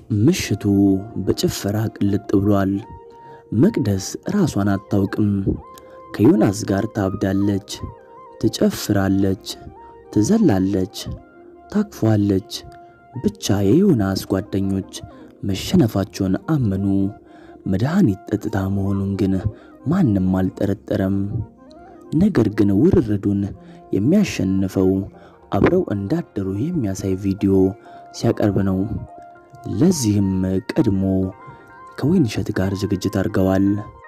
ምሽቱ በጭፈራ ቅልጥ ብሏል። መቅደስ ራሷን አታውቅም። ከዮናስ ጋር ታብዳለች፣ ትጨፍራለች፣ ትዘላለች፣ ታክፏለች። ብቻ የዮናስ ጓደኞች መሸነፋቸውን አመኑ። መድኃኒት ጠጥታ መሆኑን ግን ማንም አልጠረጠረም። ነገር ግን ውርርዱን የሚያሸንፈው አብረው እንዳደሩ የሚያሳይ ቪዲዮ ሲያቀርብ ነው። ለዚህም ቀድሞ ከወይንሸት ጋር ዝግጅት አድርገዋል።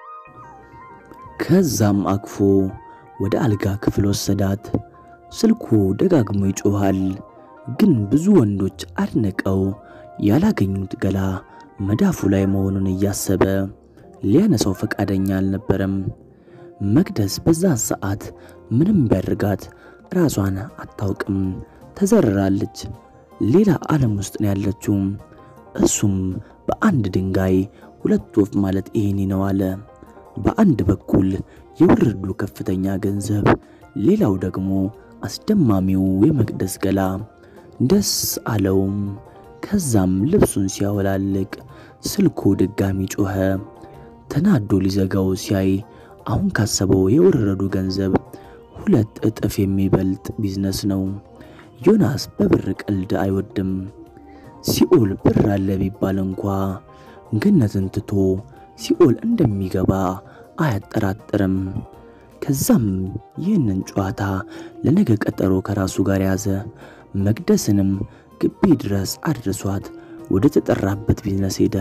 ከዛም አቅፎ ወደ አልጋ ክፍል ወሰዳት። ስልኩ ደጋግሞ ይጮኻል። ግን ብዙ ወንዶች አድንቀው ያላገኙት ገላ መዳፉ ላይ መሆኑን እያሰበ ሊያነሳው ፈቃደኛ አልነበረም። መቅደስ በዛ ሰዓት ምንም ቢያደርጋት ራሷን አታውቅም። ተዘርራለች። ሌላ ዓለም ውስጥ ነው ያለችው። እሱም በአንድ ድንጋይ ሁለት ወፍ ማለት ይሄኔ ነው አለ። በአንድ በኩል የውርዱ ከፍተኛ ገንዘብ፣ ሌላው ደግሞ አስደማሚው የመቅደስ ገላ። ደስ አለውም። ከዛም ልብሱን ሲያወላልቅ ስልኩ ድጋሚ ጮኸ። ተናዶ ሊዘጋው ሲያይ አሁን ካሰበው የወረዱ ገንዘብ ሁለት እጥፍ የሚበልጥ ቢዝነስ ነው። ዮናስ በብር ቀልድ አይወድም። ሲኦል ብር አለ ቢባል እንኳ ገነትን ትቶ ሲኦል እንደሚገባ አያጠራጥርም። ከዛም ይህንን ጨዋታ ለነገ ቀጠሮ ከራሱ ጋር ያዘ። መቅደስንም ግቢ ድረስ አድርሷት ወደ ተጠራበት ቢዝነስ ሄደ።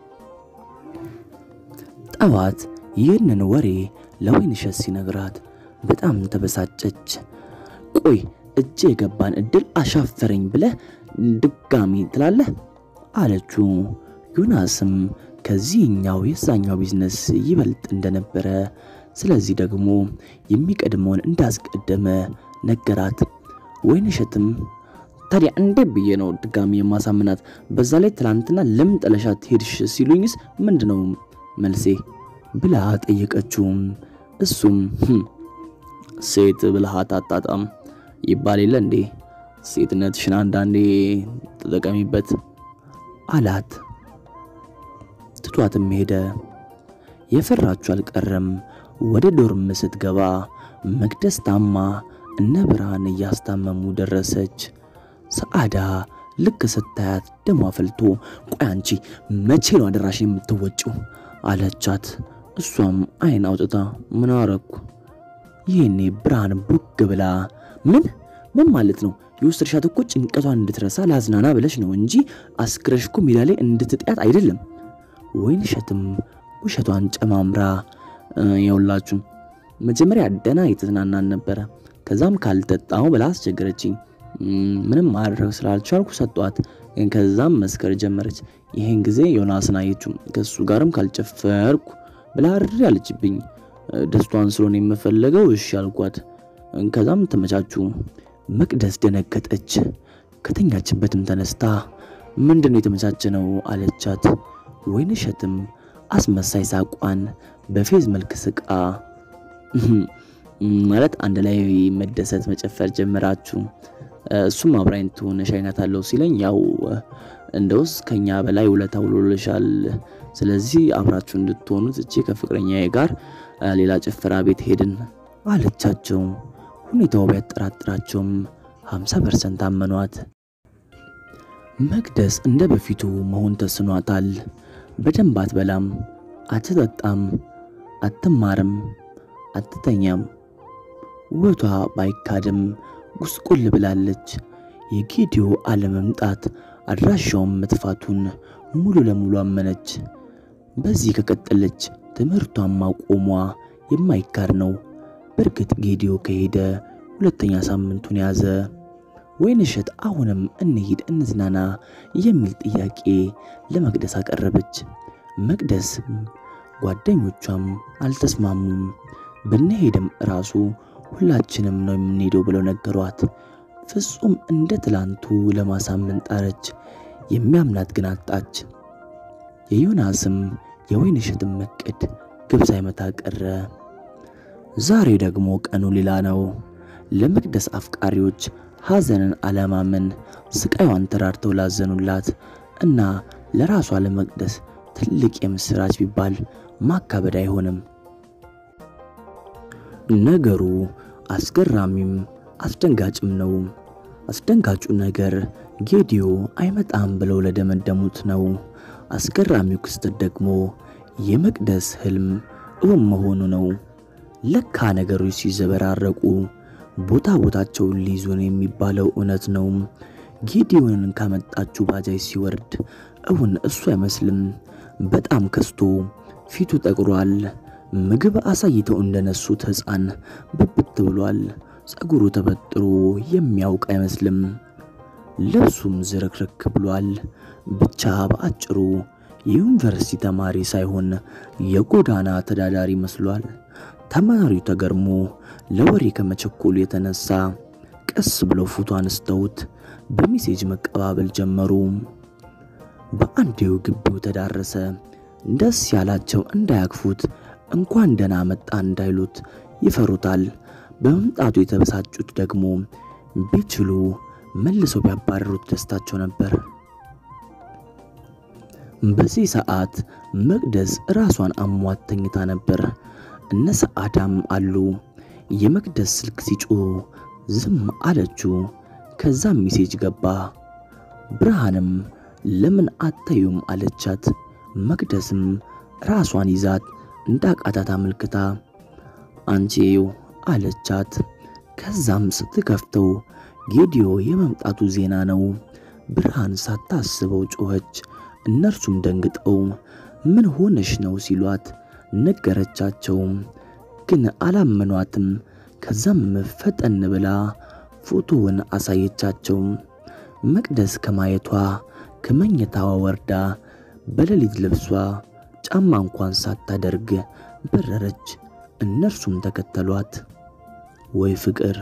ጠዋት ይህንን ወሬ ለወይንሸት ሲነግራት በጣም ተበሳጨች። ቆይ እጅ የገባን እድል አሻፈረኝ ብለህ ድጋሚ ትላለህ አለችው። ዮናስም ከዚህኛው የዛኛው ቢዝነስ ይበልጥ እንደነበረ ስለዚህ ደግሞ የሚቀድመውን እንዳስቀደመ ነገራት። ወይንሸትም ታዲያ እንዴት ብዬ ነው ድጋሚ የማሳምናት? በዛ ላይ ትላንትና ለምን ጥለሻት ሄድሽ ሲሉኝስ ምንድነው መልሴ ብላ ጠየቀችው። እሱም ሴት ብልሃት አጣጣም ይባል የለ እንዴ? ሴትነትሽን አንዳንዴ ተጠቀሚበት አላት። ትቷትም ሄደ። የፈራችሁ አልቀረም። ወደ ዶርም ስትገባ መቅደስ ታማ እነ ብርሃን እያስታመሙ ደረሰች። ሰዓዳ ልክ ስታያት ደሟ ፈልቶ ቆይ አንቺ መቼ ነው አደራሽ የምትወጪው አለቻት። እሷም አይን አውጥታ ምን አረኩ? ይህኔ ብርሃን ቡግ ብላ ምን ምን ማለት ነው? የወሰድሻት እኮ ጭንቀቷን እንድትረሳ ላዝናና ብለሽ ነው እንጂ አስክረሽ እኮ ሜዳ ላይ እንድትጥያት አይደለም። ወይንሸትም ውሸቷን ጨማምራ የውላችሁ መጀመሪያ ደና የተዝናናን ነበረ። ከዛም ካልጠጣው ብላ አስቸገረችኝ። ምንም ማድረግ ስላልቻልኩ ሰጧት። ከዛም መስከር ጀመረች። ይሄን ጊዜ ዮናስን አየችው። ከሱ ጋርም ካልጨፈርኩ ብላ ርር ያለችብኝ። ደስቷን ስለሆነ የምፈለገው እሺ አልኳት። ከዛም ተመቻቹ። መቅደስ ደነገጠች። ከተኛችበትም ተነስታ ምንድን ነው የተመቻቸ ነው አለቻት። ወይንሸትም አስመሳይ ሳቋን በፌዝ መልክ ስቃ ማለት አንድ ላይ መደሰት መጨፈር ጀመራችሁ። እሱም አብራኝ ትሆነሽ አይነት አለው ሲለኝ ያው እንደውስ ከኛ በላይ ውለታ ውሎልሻል። ስለዚህ አብራችሁ እንድትሆኑ ትቼ ከፍቅረኛዬ ጋር ሌላ ጭፈራ ቤት ሄድን አለቻቸው። ሁኔታው ቢያጠራጥራቸውም 50 ፐርሰንት አመኗት። መቅደስ እንደ በፊቱ መሆን ተስኗታል። በደንብ አትበላም፣ አትጠጣም፣ አትማርም፣ አትተኛም። ውበቷ ባይካድም ጉስቁል ብላለች። የጌዲዮ አለመምጣት አድራሻውን መጥፋቱን ሙሉ ለሙሉ አመነች። በዚህ ከቀጠለች ትምህርቷን ማቆሟ የማይካድ ነው። በእርግጥ ጌዲዮ ከሄደ ሁለተኛ ሳምንቱን ያዘ። ወይንሸት አሁንም እንሂድ እንዝናና የሚል ጥያቄ ለመቅደስ አቀረበች። መቅደስ ጓደኞቿም አልተስማሙም። ብንሄድም ራሱ ሁላችንም ነው የምንሄደው ብለው ነገሯት። ፍጹም እንደ ትላንቱ ለማሳመን ጣረች። የሚያምናት ግን አጣች። የዮናስም የወይንሸትም እቅድ ግብ ሳይመታ ቀረ። ዛሬ ደግሞ ቀኑ ሌላ ነው። ለመቅደስ አፍቃሪዎች ሐዘንን አለማመን ስቃይዋን ተራድተው ላዘኑላት እና ለራሷ ለመቅደስ ትልቅ የምስራች ቢባል ማካበድ አይሆንም። ነገሩ አስገራሚም አስደንጋጭም ነው። አስደንጋጩ ነገር ጌዲዮ አይመጣም ብለው ለደመደሙት ነው። አስገራሚው ክስተት ደግሞ የመቅደስ ህልም እውን መሆኑ ነው። ለካ ነገሮች ሲዘበራረቁ ቦታ ቦታቸውን ሊይዙ ነው የሚባለው እውነት ነው። ጌዲዮንን ካመጣችው ባጃጅ ሲወርድ እውን እሱ አይመስልም። በጣም ከስቶ ፊቱ ጠቁሯል። ምግብ አሳይተው እንደነሱት ሕፃን ብብት ብሏል። ጸጉሩ ተበጥሮ የሚያውቅ አይመስልም። ልብሱም ዝርክርክ ብሏል። ብቻ በአጭሩ የዩኒቨርሲቲ ተማሪ ሳይሆን የጎዳና ተዳዳሪ መስሏል። ተማሪው ተገርሞ ለወሬ ከመቸኮሉ የተነሳ ቀስ ብለው ፎቶ አንስተውት በሜሴጅ መቀባበል ጀመሩ። በአንዴው ግቢው ተዳረሰ። ደስ ያላቸው እንዳያክፉት እንኳን ደህና መጣ እንዳይሉት ይፈሩታል። በመምጣቱ የተበሳጩት ደግሞ ቢችሉ መልሰው ቢያባረሩት ደስታቸው ነበር። በዚህ ሰዓት መቅደስ ራሷን አሟት ተኝታ ነበር። እነ ሰዓዳም አሉ። የመቅደስ ስልክ ሲጮህ ዝም አለችው። ከዛም ሚሴጅ ገባ። ብርሃንም ለምን አታዩም አለቻት። መቅደስም ራሷን ይዛት እንዳቃታት አመልክታ አንቺው አለቻት። ከዛም ስትከፍተው ጌዲዮ የመምጣቱ ዜና ነው። ብርሃን ሳታስበው ጮኸች። እነርሱም ደንግጠው ምን ሆነሽ ነው ሲሏት ነገረቻቸው። ግን አላመኗትም። ከዛም ፈጠን ብላ ፎቶውን አሳየቻቸው። መቅደስ ከማየቷ ከመኝታዋ ወርዳ በሌሊት ልብሷ ጫማ እንኳን ሳታደርግ በረረች። እነርሱም ተከተሏት። ወይ ፍቅር!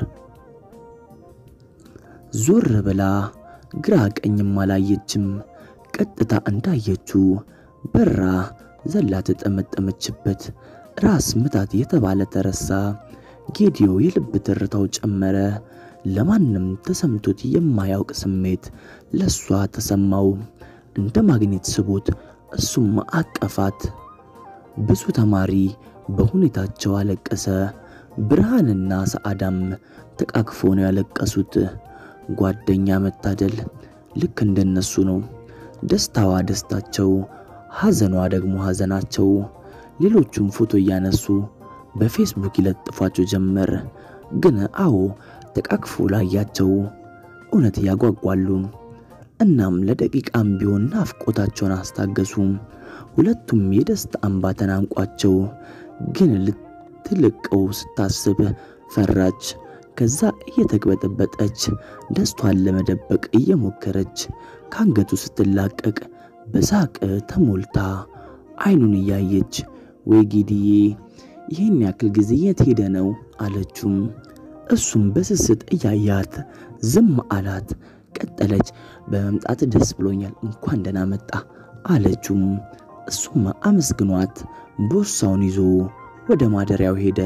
ዞር ብላ ግራ ቀኝም አላየችም። ቀጥታ እንዳየችው በራ ዘላ ተጠመጠመችበት። ራስ ምታት የተባለ ተረሳ። ጌዲዮ የልብ ትርታው ጨመረ። ለማንም ተሰምቶት የማያውቅ ስሜት ለሷ ተሰማው። እንደ ማግኔት ስቦት እሱም አቀፋት። ብዙ ተማሪ በሁኔታቸው አለቀሰ። ብርሃንና ሰዓዳም ተቃቅፎ ነው ያለቀሱት። ጓደኛ መታደል ልክ እንደነሱ ነው። ደስታዋ ደስታቸው፣ ሐዘኗ ደግሞ ሐዘናቸው። ሌሎቹም ፎቶ እያነሱ በፌስቡክ ይለጥፏቸው ጀመር። ግን አዎ ተቃቅፎ ላያቸው እውነት ያጓጓሉ። እናም ለደቂቃም ቢሆን ናፍቆታቸውን አስታገሱ። ሁለቱም የደስታ እንባ ተናንቋቸው፣ ግን ልትልቀው ስታስብ ፈራች። ከዛ እየተቅበጠበጠች ደስቷን ለመደበቅ እየሞከረች ከአንገቱ ስትላቀቅ በሳቅ ተሞልታ አይኑን እያየች ወይ ጌዲዬ ይህን ያክል ጊዜ የት ሄደ ነው አለችም። እሱም በስስት እያያት ዝም አላት። ቀጠለች። በመምጣት ደስ ብሎኛል፣ እንኳን ደህና መጣ አለችም። እሱም አመስግኗት ቦርሳውን ይዞ ወደ ማደሪያው ሄደ።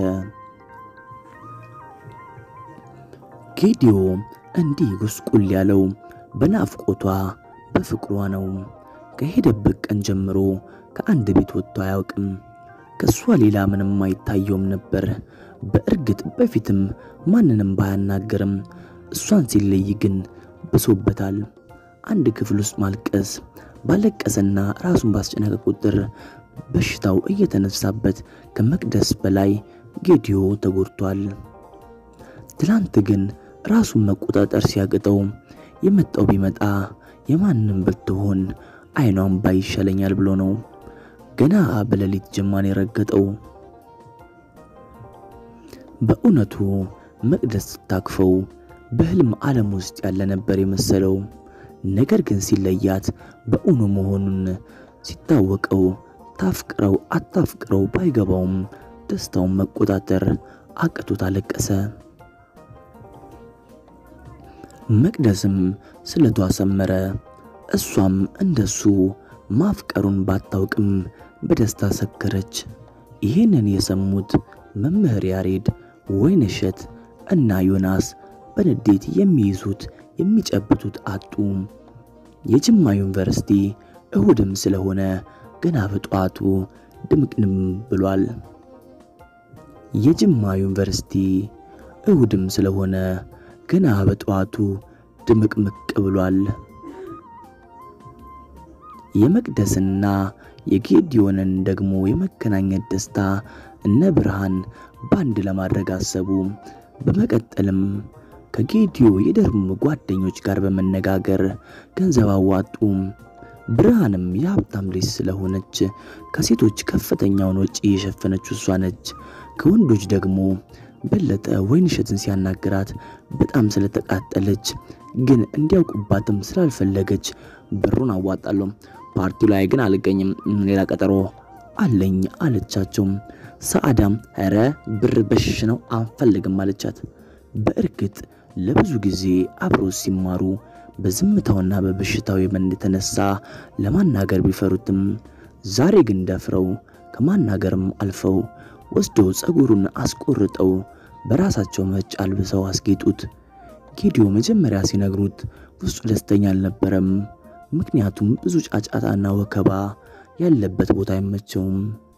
ጌዲዮ እንዲህ ጉስቁል ያለው በናፍቆቷ በፍቅሯ ነው። ከሄደበት ቀን ጀምሮ ከአንድ ቤት ወጥቶ አያውቅም። ከእሷ ሌላ ምንም አይታየውም ነበር። በእርግጥ በፊትም ማንንም ባያናገርም እሷን ሲለይ ግን ብሶበታል። አንድ ክፍል ውስጥ ማልቀስ ባለቀሰና ራሱን ባስጨነቀ ቁጥር በሽታው እየተነሳበት ከመቅደስ በላይ ጌዲዮ ተጎድቷል። ትላንት ግን ራሱን መቆጣጠር ሲያቅተው የመጣው ቢመጣ የማንም ብትሆን አይኗን ባይ ይሻለኛል ብሎ ነው ገና በሌሊት ጀማን የረገጠው። በእውነቱ መቅደስ ስታክፈው በህልም ዓለም ውስጥ ያለ ነበር የመሰለው። ነገር ግን ሲለያት በእውኑ መሆኑን ሲታወቀው ታፍቅረው አታፍቅረው ባይገባውም ደስታውን መቆጣጠር አቅቶት አለቀሰ። መቅደስም ስለቷ ሰመረ። እሷም እንደሱ ማፍቀሩን ባታውቅም በደስታ ሰከረች። ይህንን የሰሙት መምህር ያሬድ፣ ወይንሸት እና ዮናስ በንዴት የሚይዙት የሚጨብጡት አጡ። የጅማ ዩኒቨርሲቲ እሁድም ስለሆነ ገና በጠዋቱ ድምቅንም ብሏል። የጅማ ዩኒቨርሲቲ እሁድም ስለሆነ ገና በጠዋቱ ድምቅምቅ ብሏል። የመቅደስና የጌዲዮንን ደግሞ የመገናኘት ደስታ እነ ብርሃን ባንድ ለማድረግ አሰቡ። በመቀጠልም ከጌዲዮ የደርም ጓደኞች ጋር በመነጋገር ገንዘብ አዋጡ። ብርሃንም የሀብታም ልጅ ስለሆነች ከሴቶች ከፍተኛውን ወጪ የሸፈነችው እሷ ነች። ከወንዶች ደግሞ በለጠ ወይንሸትን ሲያናግራት በጣም ስለተቃጠለች ግን እንዲያውቁባትም ስላልፈለገች ብሩን አዋጣለሁ፣ ፓርቲው ላይ ግን አልገኝም፣ ሌላ ቀጠሮ አለኝ አለቻቸው። ሰአዳም ኧረ ብር በሽሽ ነው አንፈልግም አለቻት። በእርግጥ ለብዙ ጊዜ አብረው ሲማሩ በዝምታውና በበሽታው የመን የተነሳ ለማናገር ቢፈሩትም ዛሬ ግን ደፍረው ከማናገርም አልፈው ወስደው ጸጉሩን አስቆርጠው በራሳቸው መጭ አልብሰው አስጌጡት። ጌዲዮ መጀመሪያ ሲነግሩት ውስጡ ደስተኛ አልነበረም። ምክንያቱም ብዙ ጫጫታና ወከባ ያለበት ቦታ አይመቸውም።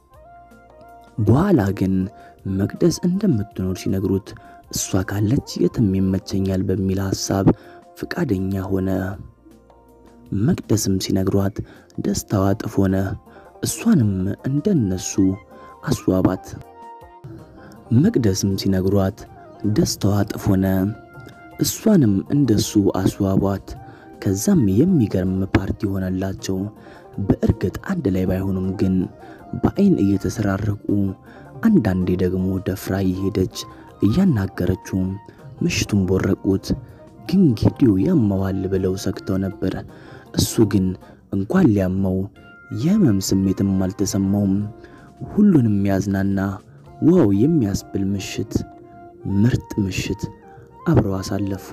በኋላ ግን መቅደስ እንደምትኖር ሲነግሩት እሷ ካለች የትም ይመቸኛል በሚል ሐሳብ ፍቃደኛ ሆነ። መቅደስም ሲነግሯት ደስታዋ እጥፍ ሆነ። እሷንም እንደነሱ አስዋባት። መቅደስም ሲነግሯት ደስታዋ እጥፍ ሆነ። እሷንም እንደሱ አስዋቧት። ከዛም የሚገርም ፓርቲ ሆነላቸው። በእርግጥ አንድ ላይ ባይሆኑም ግን በአይን እየተሰራረቁ አንዳንዴ ደግሞ ደፍራ እየሄደች እያናገረችው ምሽቱን ቦረቁት። ግን ጌዲዮ ያመዋል ብለው ሰግተው ነበር። እሱ ግን እንኳን ሊያመው የህመም ስሜትም አልተሰማውም። ሁሉንም ያዝናና ዋው የሚያስብል ምሽት፣ ምርጥ ምሽት አብረው አሳለፉ።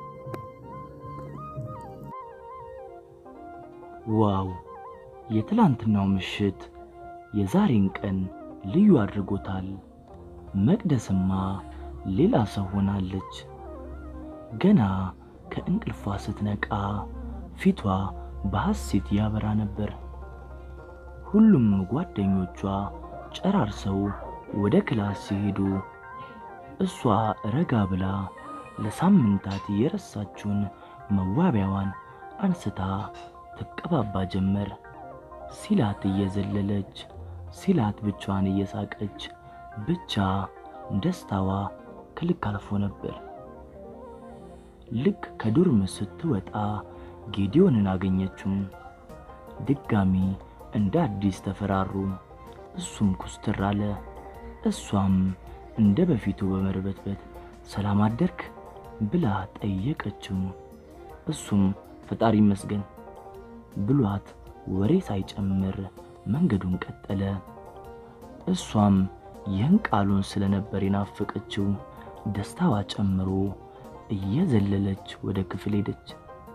ዋው የትላንትናው ምሽት የዛሬን ቀን ልዩ አድርጎታል። መቅደስማ ሌላ ሰው ሆናለች። ገና ከእንቅልፏ ስትነቃ ፊቷ በሐሴት ያበራ ነበር። ሁሉም ጓደኞቿ ጨራርሰው ወደ ክላስ ሲሄዱ እሷ ረጋ ብላ ለሳምንታት የረሳችውን መዋቢያዋን አንስታ ትቀባባ ጀመር። ሲላት እየዘለለች ሲላት ብቻዋን እየሳቀች ብቻ ደስታዋ ከልክ አልፎ ነበር። ልክ ከዶርም ስትወጣ ጌዲዮንን አገኘችው። ድጋሚ እንደ አዲስ ተፈራሩ። እሱም ኩስትር አለ። እሷም እንደ በፊቱ በመርበትበት ሰላም አደርክ ብላ ጠየቀችው። እሱም ፈጣሪ ይመስገን ብሏት ወሬ ሳይጨምር መንገዱን ቀጠለ። እሷም ይህን ቃሉን ስለነበር የናፈቀችው ደስታዋ ጨምሮ እየዘለለች ወደ ክፍል ሄደች።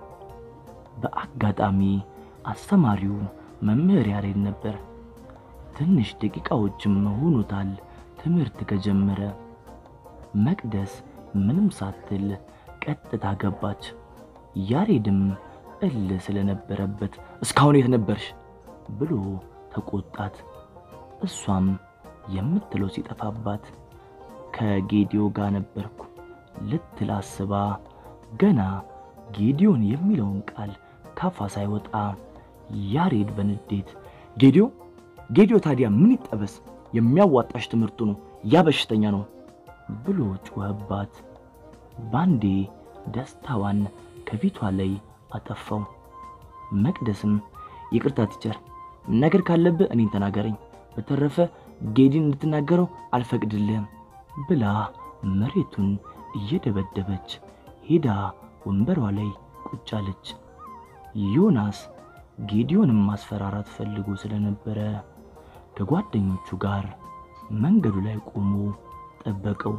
በአጋጣሚ አስተማሪው መምህር ያሬድ ነበር። ትንሽ ደቂቃዎችም ሆኖታል ትምህርት ከጀመረ። መቅደስ ምንም ሳትል ቀጥታ ገባች። ያሬድም እል ስለነበረበት እስካሁን የት ነበርሽ ብሎ ተቆጣት። እሷም የምትለው ሲጠፋባት ከጌዲዮ ጋር ነበርኩ ልትል አስባ ገና ጌዲዮን የሚለውን ቃል ካፋ ሳይወጣ ያሬድ በንዴት ጌዲዮ ጌዲዮ ታዲያ ምን ይጠበስ? የሚያዋጣሽ ትምህርቱ ነው፣ ያ በሽተኛ ነው ብሎ ጮኸባት። ባንዴ ደስታዋን ከፊቷ ላይ አጠፋው። መቅደስም ይቅርታ ቲቸር፣ ነገር ካለብህ እኔን ተናገረኝ፣ በተረፈ ጌዲን እንድትናገረው አልፈቅድልህም ብላ መሬቱን እየደበደበች ሄዳ ወንበሯ ላይ ቁጭ አለች። ዮናስ ጌዲዮንም ማስፈራራት ፈልጎ ስለነበረ ከጓደኞቹ ጋር መንገዱ ላይ ቆሞ ጠበቀው።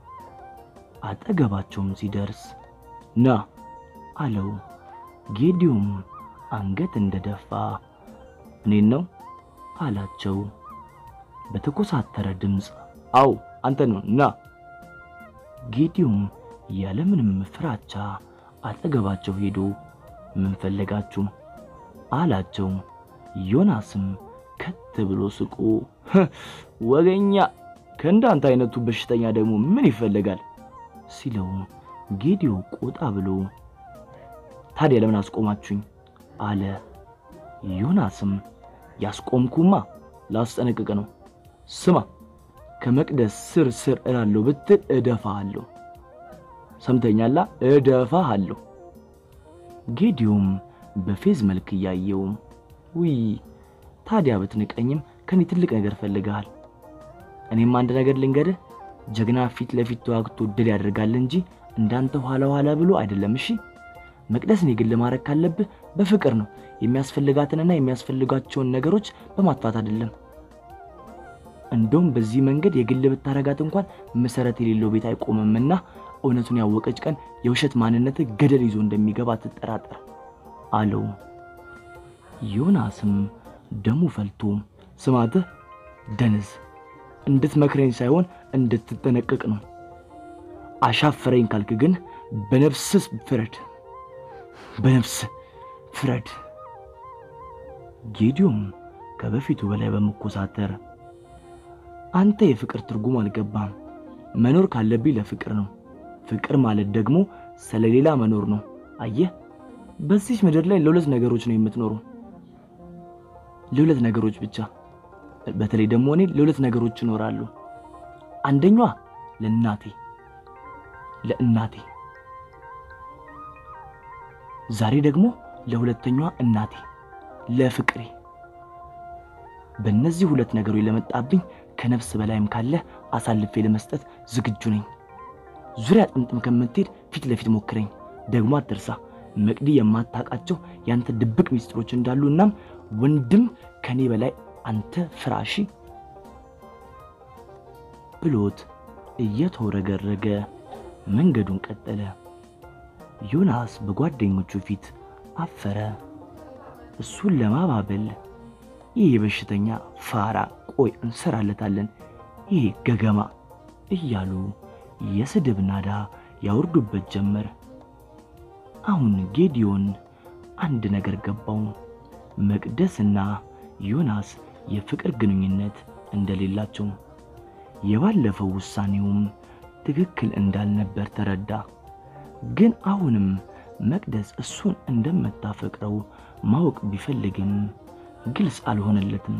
አጠገባቸውም ሲደርስ ና አለው። ጌዲዮም አንገት እንደደፋ እኔን ነው አላቸው በተኮሳተረ ድምፅ። አው አንተ ነው ና። ጌዲዮም ያለምንም ፍራቻ አጠገባቸው ሄዶ ምን ፈለጋችሁ አላቸው። ዮናስም ከት ብሎ ስቆ ወገኛ ከእንዳንተ አይነቱ በሽተኛ ደግሞ ምን ይፈልጋል ሲለው ጌዲዮ ቆጣ ብሎ ታዲያ ለምን አስቆማችሁኝ አለ። ዮናስም ያስቆምኩማ ላስጠነቅቅ ነው። ስማ ከመቅደስ ስር ስር እላለሁ ብትል እደፋሃለሁ። ሰምተኛላ? እደፋሃለሁ። ጌዲዮም በፌዝ መልክ እያየው ውይ ታዲያ ብትንቀኝም ከኔ ትልቅ ነገር ፈልገሃል። እኔም አንድ ነገር ልንገርህ፣ ጀግና ፊት ለፊት ተዋግቶ ድል ያደርጋል እንጂ እንዳንተ ኋላ ኋላ ብሎ አይደለም። እሺ መቅደስን የግል ማድረግ ካለብህ በፍቅር ነው። የሚያስፈልጋትንና የሚያስፈልጋቸውን ነገሮች በማጥፋት አይደለም። እንደውም በዚህ መንገድ የግል ብታረጋት እንኳን መሰረት የሌለው ቤት አይቆምምና እውነቱን ያወቀች ቀን የውሸት ማንነት ገደል ይዞ እንደሚገባ አትጠራጠር አለው። ዮናስም ደሙ ፈልቶ ስማትህ ደንዝ እንድትመክረኝ ሳይሆን እንድትጠነቀቅ ነው። አሻፈረኝ ካልክ ግን በነፍስስ ፍረድ፣ በነፍስ ፍረድ። ጌዲዮም ከበፊቱ በላይ በመኮሳተር አንተ የፍቅር ትርጉም አልገባም። መኖር ካለብኝ ለፍቅር ነው። ፍቅር ማለት ደግሞ ስለሌላ መኖር ነው። አየህ፣ በዚህ ምድር ላይ ለሁለት ነገሮች ነው የምትኖሩ፣ ለሁለት ነገሮች ብቻ። በተለይ ደግሞ እኔ ለሁለት ነገሮች እኖራለሁ። አንደኛዋ ለእናቴ ለእናቴ፣ ዛሬ ደግሞ ለሁለተኛዋ እናቴ ለፍቅሬ። በእነዚህ ሁለት ነገሮች ለመጣብኝ ከነፍስ በላይም ካለ አሳልፌ ለመስጠት ዝግጁ ነኝ። ዙሪያ ጥምጥም ከምትሄድ ፊት ለፊት ሞክረኝ። ደግሞ አትርሳ መቅዲ የማታውቃቸው ያንተ ድብቅ ሚስጥሮች እንዳሉ እናም ወንድም ከኔ በላይ አንተ ፍራሺ ብሎት እየተወረገረገ መንገዱን ቀጠለ። ዮናስ በጓደኞቹ ፊት አፈረ። እሱን ለማባበል ይህ በሽተኛ ፋራ፣ ቆይ እንሰራለታለን፣ ይህ ገገማ እያሉ የስድብ ናዳ ያወርዱበት ጀመር። አሁን ጌዲዮን አንድ ነገር ገባው። መቅደስና ዮናስ የፍቅር ግንኙነት እንደሌላቸው፣ የባለፈው ውሳኔውም ትክክል እንዳልነበር ተረዳ። ግን አሁንም መቅደስ እሱን እንደምታፈቅረው ማወቅ ቢፈልግም ግልጽ አልሆነለትም።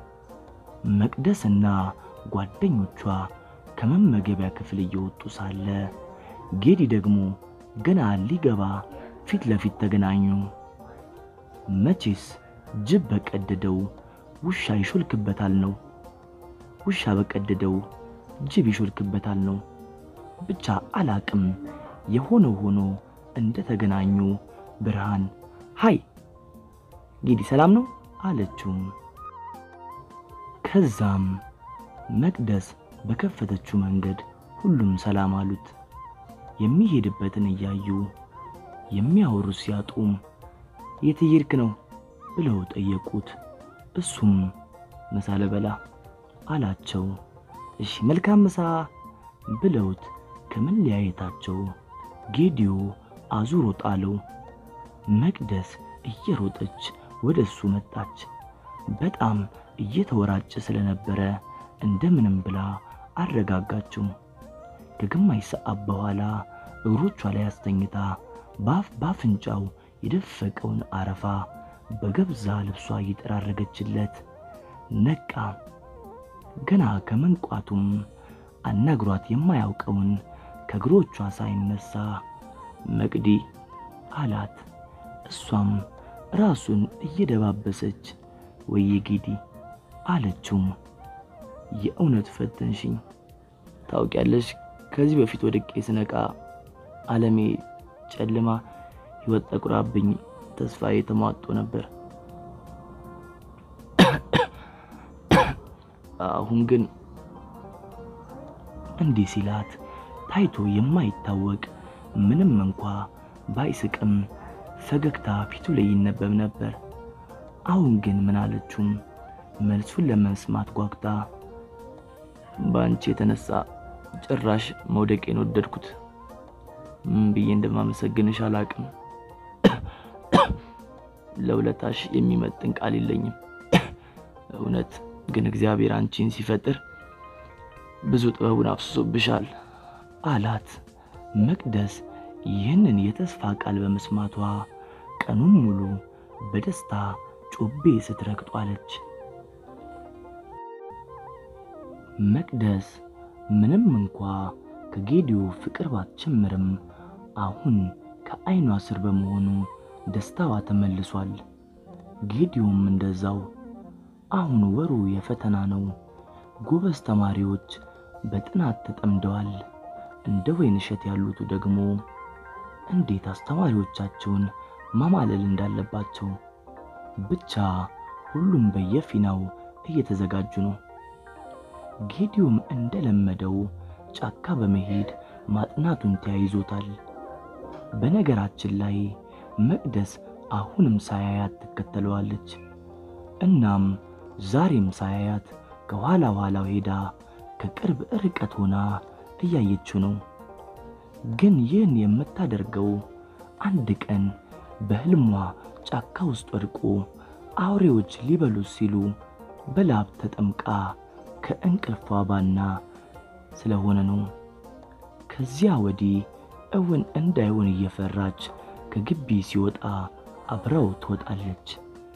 መቅደስና ጓደኞቿ ከመመገቢያ ክፍል እየወጡ ሳለ ጌዲ ደግሞ ገና ሊገባ ፊት ለፊት ተገናኙ። መቼስ ጅብ በቀደደው ውሻ ይሾልክበታል ነው፣ ውሻ በቀደደው ጅብ ይሾልክበታል ነው። ብቻ አላቅም። የሆነው ሆኖ እንደ ተገናኙ ብርሃን ሃይ ጌዲ ሰላም ነው አለችው። ከዛም መቅደስ በከፈተችው መንገድ ሁሉም ሰላም አሉት። የሚሄድበትን እያዩ የሚያወሩ ሲያጡም የት እየሄድክ ነው ብለው ጠየቁት። እሱም ምሳ ልበላ አላቸው። እሺ መልካም ምሳ ብለውት ከመለያየታቸው ጌዲዮ አዙሮ ጣለው። መቅደስ እየሮጠች ወደ እሱ መጣች። በጣም እየተወራጨ ስለነበረ እንደምንም ብላ አረጋጋችው። ከግማሽ ሰዓት በኋላ እግሮቿ ላይ አስተኝታ ባፍ ባፍንጫው የደፈቀውን አረፋ በገብዛ ልብሷ እየጠራረገችለት ነቃ። ገና ከመንቋቱም አናግሯት የማያውቀውን ከእግሮቿ ሳይነሳ መቅዲ አላት። እሷም ራሱን እየደባበሰች ወየ ጌዲ አለችው። የእውነት ፈተንሽኝ። ታውቂያለሽ፣ ከዚህ በፊት ወድቄ ስነቃ ዓለሜ ጨልማ ሕይወት ጠቁራብኝ ተስፋዬ ተሟጦ ነበር። አሁን ግን እንዲህ ሲላት ታይቶ የማይታወቅ ምንም እንኳ ባይስቅም ፈገግታ ፊቱ ላይ ይነበብ ነበር። አሁን ግን ምን አለችውም መልሱን ለመስማት ጓጉታ በአንቺ የተነሳ ጭራሽ መውደቄን ወደድኩት። ምን ብዬ እንደማመሰግንሽ አላቅም ለውለታሽ የሚመጥን ቃል የለኝም። እውነት ግን እግዚአብሔር አንቺን ሲፈጥር ብዙ ጥበቡን አፍስሶብሻል አላት። መቅደስ ይህንን የተስፋ ቃል በመስማቷ ቀኑን ሙሉ በደስታ ጮቤ ስትረግጥ ዋለች። መቅደስ ምንም እንኳ ከጌዲዮ ፍቅር ባትጀምርም አሁን ከዓይኗ ስር በመሆኑ ደስታዋ ተመልሷል። ጌዲዮም እንደዛው። አሁን ወሩ የፈተና ነው። ጎበዝ ተማሪዎች በጥናት ተጠምደዋል። እንደ ወይንሸት ያሉቱ ደግሞ እንዴት አስተማሪዎቻቸውን ማማለል እንዳለባቸው ብቻ ሁሉም በየፊናው እየተዘጋጁ ነው። ጌዲዮም እንደለመደው ጫካ በመሄድ ማጥናቱን ተያይዞታል። በነገራችን ላይ መቅደስ አሁንም ሳያያት ትከተለዋለች። እናም ዛሬም ሳያያት ከኋላ ኋላው ሄዳ ከቅርብ ርቀት ሆና እያየችው ነው። ግን ይህን የምታደርገው አንድ ቀን በሕልሟ ጫካ ውስጥ ወድቆ አውሬዎች ሊበሉት ሲሉ በላብ ተጠምቃ ከእንቅልፏ ባና ስለሆነ ነው። ከዚያ ወዲህ እውን እንዳይሆን እየፈራች ከግቢ ሲወጣ አብረው ትወጣለች።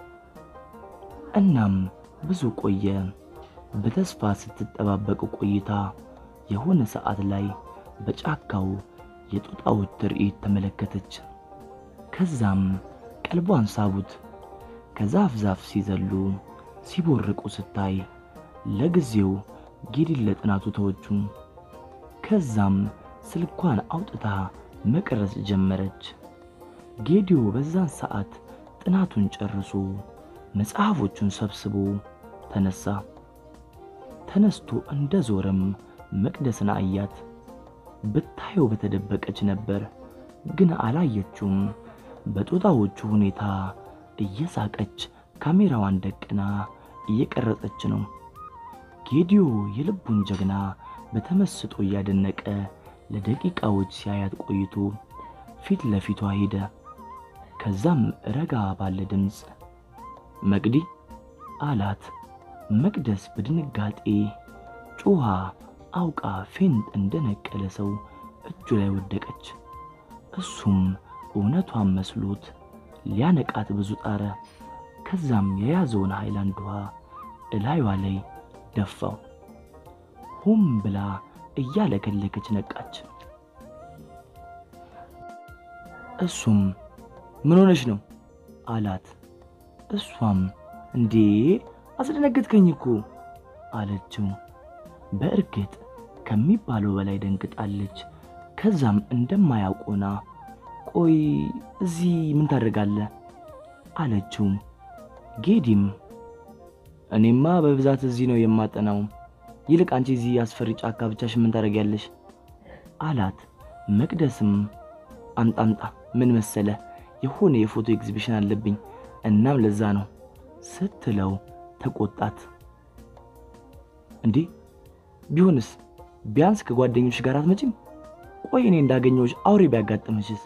እናም ብዙ ቆየ። በተስፋ ስትጠባበቅ ቆይታ የሆነ ሰዓት ላይ በጫካው የጦጣዎች ትርኢት ተመለከተች። ከዛም ቀልቧን ሳቡት። ከዛፍ ዛፍ ሲዘሉ ሲቦርቁ ስታይ ለጊዜው ጌዲን ለጥናቱ ተወቹ። ከዛም ስልኳን አውጥታ መቅረጽ ጀመረች። ጌዲዮ በዛን ሰዓት ጥናቱን ጨርሶ መጽሐፎቹን ሰብስቦ ተነሳ። ተነስቶ እንደ ዞረም መቅደስን አያት። ብታየው በተደበቀች ነበር፣ ግን አላየችውም። በጦጣዎቹ ሁኔታ እየሳቀች ካሜራዋን ደቅና እየቀረጸች ነው። ጌዲዮ የልቡን ጀግና በተመስጦ እያደነቀ ለደቂቃዎች ሲያያት ቆይቶ ፊት ለፊቷ ሄደ። ከዛም ረጋ ባለ ድምፅ መቅዲ አላት። መቅደስ በድንጋጤ ጮኻ አውቃ ፌንት እንደነቀለ ሰው እጁ ላይ ወደቀች። እሱም እውነቷን መስሎት ሊያነቃት ብዙ ጣረ። ከዛም የያዘውን ሃይላንድ ውሃ እላዩዋ ላይ ደፋው። ሆም ብላ እያለከለከች ነቃች። እሱም ምን ሆነሽ ነው አላት። እሷም እንዴ አስደነገጥከኝ እኮ አለችው። በእርግጥ ከሚባለው በላይ ደንግጣለች። ከዛም እንደማያውቆና ቆይ እዚህ ምን ታደርጋለህ አለችው። ጌዲም እኔማ በብዛት እዚህ ነው የማጠናው፣ ይልቅ አንቺ እዚህ አስፈሪ ጫካ ብቻሽ ምን ታደርጊያለሽ አላት። መቅደስም አምጣምጣ ምን መሰለ የሆነ የፎቶ ኤግዚቢሽን አለብኝ እናም ለዛ ነው ስትለው ተቆጣት። እንዴ ቢሆንስ ቢያንስ ከጓደኞች ጋር አትመጪም? ቆይ እኔ እንዳገኘሁሽ አውሬ ቢያጋጥምሽስ?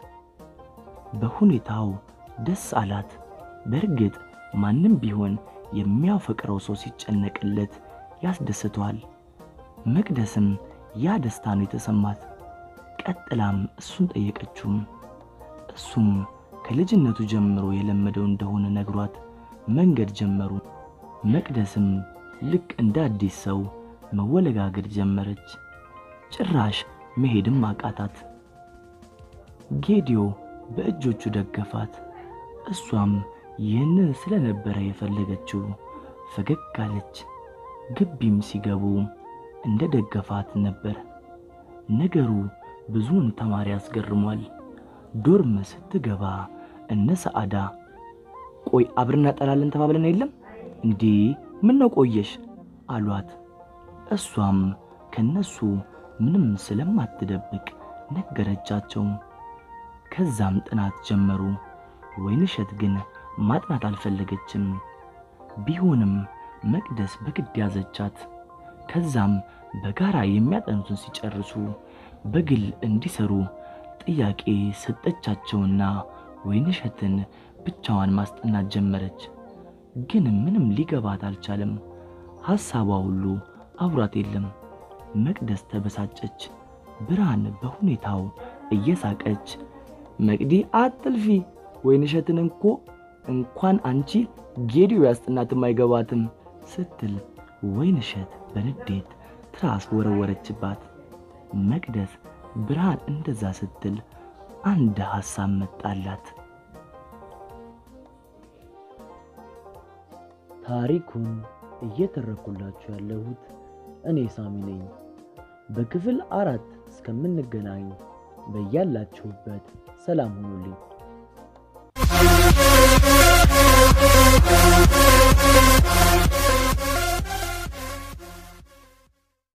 በሁኔታው ደስ አላት። በእርግጥ ማንም ቢሆን የሚያፈቅረው ሰው ሲጨነቅለት ያስደስተዋል። መቅደስም ያ ደስታ ነው የተሰማት። ቀጥላም እሱን ጠየቀችውም። እሱም ከልጅነቱ ጀምሮ የለመደው እንደሆነ ነግሯት መንገድ ጀመሩ። መቅደስም ልክ እንደ አዲስ ሰው መወለጋገድ ጀመረች። ጭራሽ መሄድም አቃታት። ጌዲዮ በእጆቹ ደገፋት። እሷም ይህንን ስለነበረ የፈለገችው ፈገግ አለች። ግቢም ሲገቡ እንደ ደገፋት ነበር። ነገሩ ብዙውን ተማሪ አስገርሟል። ዶርም ስትገባ እነ ሰዓዳ ቆይ አብረን እናጠናለን ተባብለን የለም እንዴ? ምን ነው ቆየሽ አሏት። እሷም ከነሱ ምንም ስለማትደብቅ ነገረቻቸው። ከዛም ጥናት ጀመሩ። ወይንሸት ግን ማጥናት አልፈለገችም። ቢሆንም መቅደስ በግድ ያዘቻት። ከዛም በጋራ የሚያጠኑትን ሲጨርሱ በግል እንዲሰሩ ጥያቄ ሰጠቻቸውና ወይንሸትን ብቻዋን ማስጠናት ጀመረች። ግን ምንም ሊገባት አልቻለም። ሐሳቧ ሁሉ አብሯት የለም። መቅደስ ተበሳጨች። ብርሃን በሁኔታው እየሳቀች መቅዲ አትልፊ፣ ወይንሸትን እንኮ እንኳን አንቺ ጌዲዮ ያስጥናትም አይገባትም ስትል ወይንሸት በንዴት ትራስ ወረወረችባት። መቅደስ ብርሃን እንደዛ ስትል አንድ ሐሳብ መጣላት። ታሪኩን እየተረኩላችሁ ያለሁት እኔ ሳሚ ነኝ። በክፍል አራት እስከምንገናኝ በያላችሁበት ሰላም ሁኑልኝ።